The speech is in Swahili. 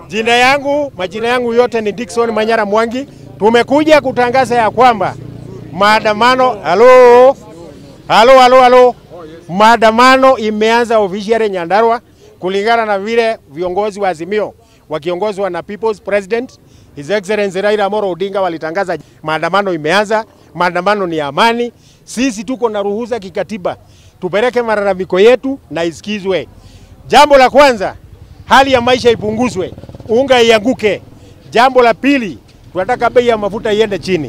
Jina yangu majina yangu yote ni Dickson Manyara Mwangi. Tumekuja kutangaza ya kwamba maandamano halo halo halo halo, maandamano imeanza officially Nyandarua kulingana na vile viongozi wa Azimio wakiongozwa na People's President His Excellency Raila Amolo Odinga walitangaza maandamano imeanza. Maandamano ni amani, sisi tuko na ruhusa kikatiba tupeleke malalamiko yetu na isikizwe. Jambo la kwanza, hali ya maisha ipunguzwe, unga ianguke. Jambo la pili, tunataka bei ya mafuta iende chini.